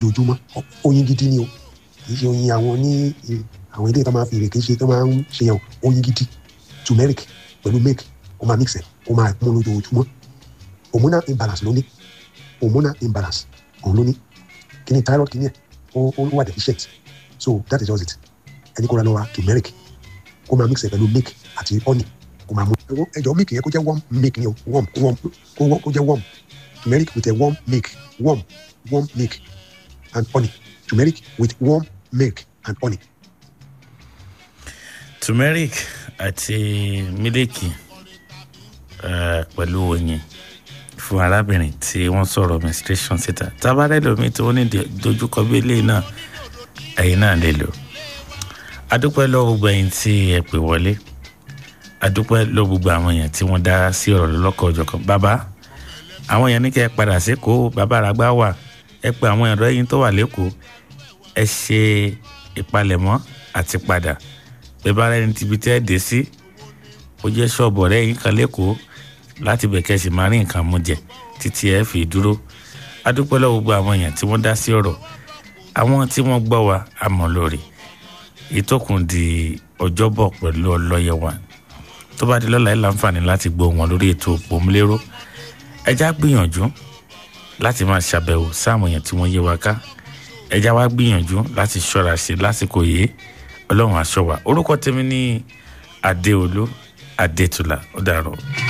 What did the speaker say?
lójoojúmọ́ oyin gidi ni o kì í ṣe oyin àwọn ní àwọn ilé tó máa fi ìrèké ṣe tó máa ń ṣe yàn oyin gidi turmeric pẹ̀lú milk ó máa mix ẹ̀ ó máa mú lójoojúmọ́ hormonal imbalance ló ní hormonal imbalance òun ló ní kí ni thyroid kí ni ẹ̀ ó ó wà deficient so that is just it ẹni kó ra lọ ra turmeric kó máa mix ẹ̀ pẹ̀lú milk àti honey kó máa mú ẹjọ́ milk yẹn kó jẹ́ warm milk ni o warm warm kó jẹ́ warm turmeric with a warm milk warm warm milk and honey turmeric with warm milk and honey. turmeric àti mílíkì pẹ̀lú oyin fún arábìnrin tí wọ́n sọ̀rọ̀ menstruation síta tábàárẹ̀ lómi tí wọ́n ní dojúkọ bí eléyìí náà ẹ̀yin náà lè lò adúpẹ́ lọ́wọ́ gbogbo ẹ̀yin tí ẹ pè wọlé adúpẹ́ lọ́wọ́ gbogbo àwọn èèyàn tí wọ́n dá sí ọ̀rọ̀ lọ́kọ̀ ọ̀jọ̀kan bàbá àwọn èèyàn ní kẹ́ ẹ padà sékòó bàbá àràgbá wà ẹ pé àwọn ẹ̀rọ ẹ̀yin tó wà lẹ́kọ̀ọ́ ẹ ṣe ìpalẹ̀mọ́ àti padà bẹ́ẹ̀ bá rẹ́ni tìbí tẹ́ ẹ dé sí ó jẹ́ ṣọ́ọ̀bù ọ̀rẹ́ yín kan lẹ́kọ̀ọ́ láti bẹ̀ kẹ́ ẹ sì máa rí nǹkan mú jẹ títí ẹ fi dúró adúpẹ́ lọ́wọ́ gbogbo àwọn èèyàn tí wọ́n dá sí ọ̀rọ̀ àwọn tí wọ́n gbọ́ wa àmọ́ lórí ìtòkùn di ọjọ́bọ̀ pẹ̀lú ọlọ́yẹ wa tó bá di lọ́la ẹ̀ láǹfààní láti gbọ́ wọn lórí ètò òpómúlérò ẹja gbìyànjú láti máa ṣàbẹ̀wò sáwọn èèyàn tí wọ́n yé wa ká ẹja wa gbìyànjú láti ṣọ́ra ṣe lásìkò yìí ọlọ́run aṣọ wa orúkọ tèmi ní adéolú adétúlà ó dàrọ̀.